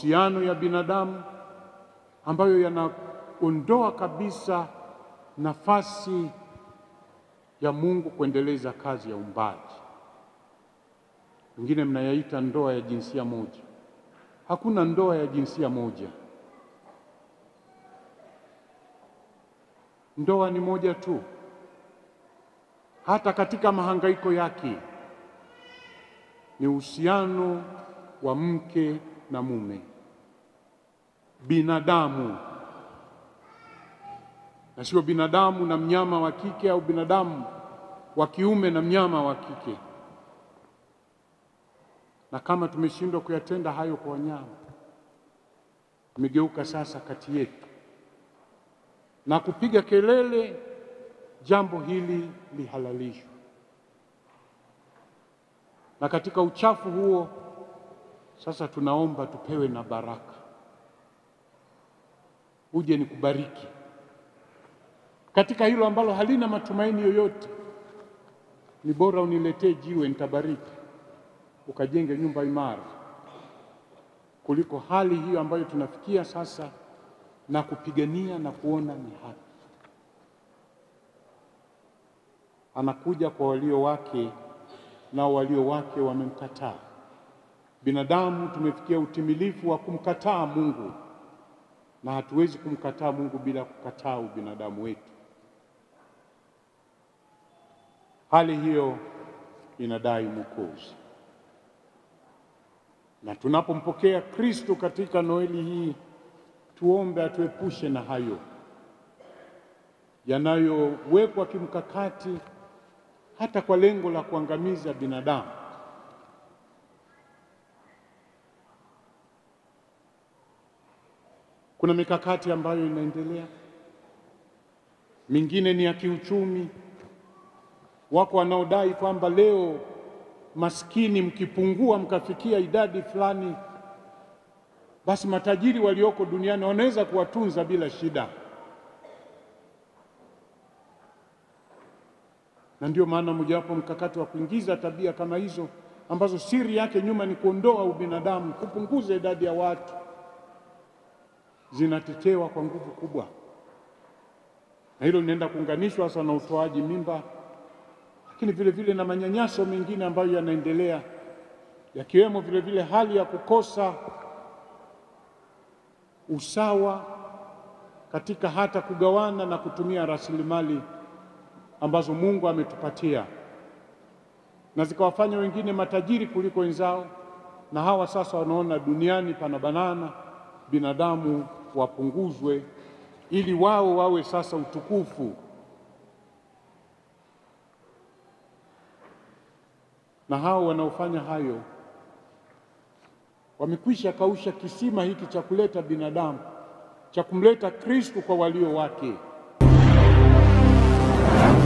mahusiano ya binadamu ambayo yanaondoa kabisa nafasi ya Mungu kuendeleza kazi ya uumbaji. Wengine mnayaita ndoa ya jinsia moja. Hakuna ndoa ya jinsia moja. Ndoa ni moja tu. Hata katika mahangaiko yake ni uhusiano wa mke na mume, binadamu na sio binadamu na mnyama wa kike au binadamu wa kiume na mnyama wa kike. Na kama tumeshindwa kuyatenda hayo kwa wanyama, tumegeuka sasa kati yetu na kupiga kelele jambo hili lihalalishwe. Na katika uchafu huo sasa tunaomba tupewe na baraka, uje ni kubariki katika hilo ambalo halina matumaini yoyote. Ni bora uniletee jiwe, nitabariki, ukajenge nyumba imara, kuliko hali hiyo ambayo tunafikia sasa na kupigania na kuona ni haki. Anakuja kwa walio wake, nao walio wake wamemkataa. Binadamu tumefikia utimilifu wa kumkataa Mungu, na hatuwezi kumkataa Mungu bila kukataa ubinadamu wetu. Hali hiyo inadai Mwokozi, na tunapompokea Kristo katika Noeli hii tuombe atuepushe na hayo yanayowekwa kimkakati hata kwa lengo la kuangamiza binadamu. Kuna mikakati ambayo inaendelea, mingine ni ya kiuchumi. Wako wanaodai kwamba leo maskini mkipungua mkafikia idadi fulani basi matajiri walioko duniani wanaweza kuwatunza bila shida. Na ndio maana mojawapo mkakati wa kuingiza tabia kama hizo ambazo siri yake nyuma ni kuondoa ubinadamu, kupunguza idadi ya watu, zinatetewa kwa nguvu kubwa, na hilo linaenda kuunganishwa sasa na utoaji mimba, lakini vile vile na manyanyaso mengine ambayo yanaendelea, yakiwemo vile vile hali ya kukosa usawa katika hata kugawana na kutumia rasilimali ambazo Mungu ametupatia na zikawafanya wengine matajiri kuliko wenzao, na hawa sasa wanaona duniani pana banana, binadamu wapunguzwe ili wao wawe sasa utukufu. Na hao wanaofanya hayo wamekwisha kausha kisima hiki cha kuleta binadamu, cha kumleta Kristo kwa walio wake.